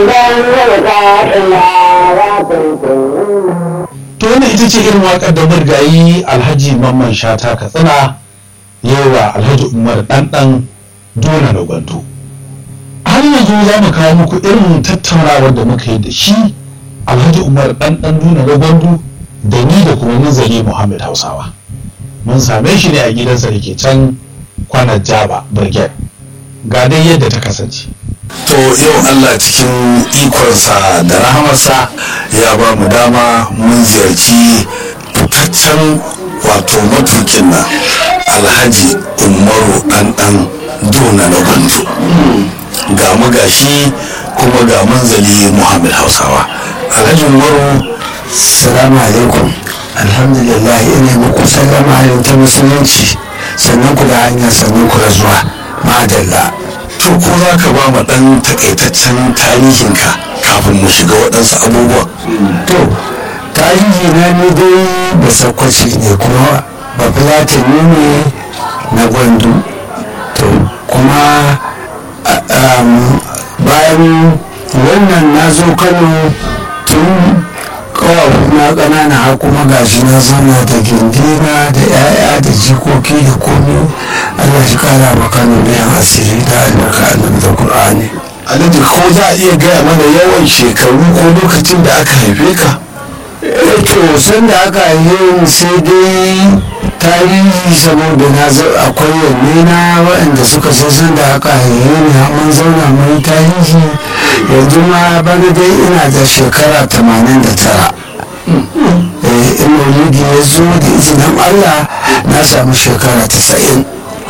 to wannan ita ce irin waƙar da murgayi alhaji mamman shata katsina yawa alhaji umar ɗanɗan dona da gwanto har yanzu za mu kawo muku irin tattaunawar da muka yi da shi alhaji umar ɗanɗan duna da gwandu da ni da kuma nazari muhammad hausawa mun same shi ne a gidansa da ke can kwanar jaba brigade ga dai yadda ta kasance to yau allah cikin ikonsa da rahamarsa ya ba mu dama mun ziyarci fitaccen wato matukin nan alhaji umaru ɗanɗan duna na gwandu ga mu gashi kuma ga manzali muhammad hausawa alhaji umaru salamu alaikum alhamdulillah ina muku sallama halin ta musulunci sannan ku da hanya sannan ku da zuwa madalla to ko za ka ba mu ɗan takaitaccen tarihinka kafin mu shiga waɗansu abubuwa to tarihi na ni dai ba sakwaci ne kuma ba filatani ne na gwandu to kuma bayan wannan na zo kano tun na ƙanana har kuma gashi na zauna da gindina da 'ya'ya da jikoki da komi allah shi kara ma kano da yan asiri da albarka annabi da qur'ani alhaji ko za a iya gaya mana yawan shekaru ko lokacin da aka haife ka to san da aka haife sai dai tarihi saboda na akwai yanne na waɗanda suka san da aka haife ni mun zauna mai tarihi yanzu ma bana dai ina da shekara 89 in maulidi ya zo da izinin allah na samu shekara 90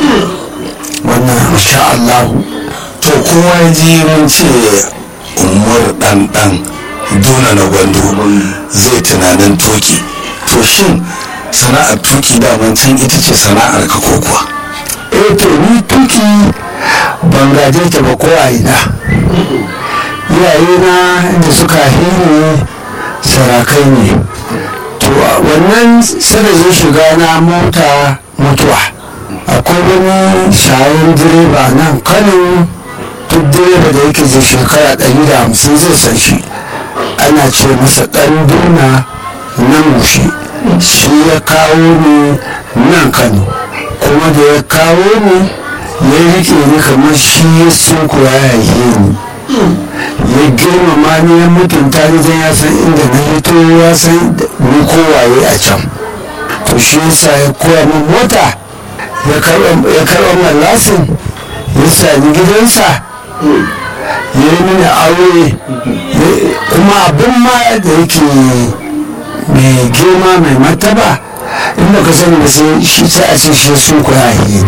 wannan masha allahu to kowa ya ji mun ce umar ɗanɗan duna na gwando zai tunanin tuki to shin sana'ar tuki daman can ita ce sana'ar ka ko kuwa eh to ni tuki ban gaje ta ba ko a ina iyaye na da suka hini sarakai ne to wannan sada zo shiga na mota mutuwa akwai wani shayin direba nan kano duk direba da yake zai shekara ɗari da hamsin zai san shi ana ce masa ɗan duna nan mushi shi ya kawo ni nan kano kuma da ya kawo ni ya rike ni kamar shi ya sun kuwa ya yi ni ya girmama ni ya mutunta ni zai ya san inda na fito ya san ni kowaye a can to shi yasa ya koya min mota ya karɓa min lasin ya sa ni gidansa ya yi mini aure kuma abin ma da yake mai girma mai mataba inda ka sani ba sai shi sai a ce shi sun koya yi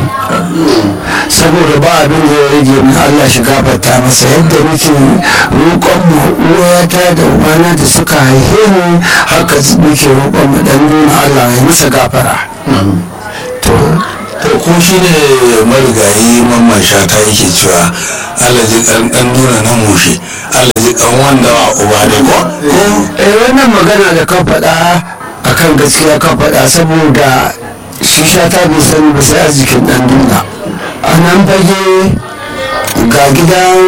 saboda ba abin da ya rage min Allah shi gafarta masa yadda muke roƙon mu uwata da ubana da suka haife ni haka muke roƙon mu dan nuna Allah ya masa gafara to ko shi ne marigayi mamman shata yake cewa alaji kan dan nuna na mushe alaji kan wanda wa uba ne ko eh wannan magana da ka faɗa akan gaskiya ka faɗa saboda shi shata bai sani ba sai arzikin ɗan duna a nan fage ga gidan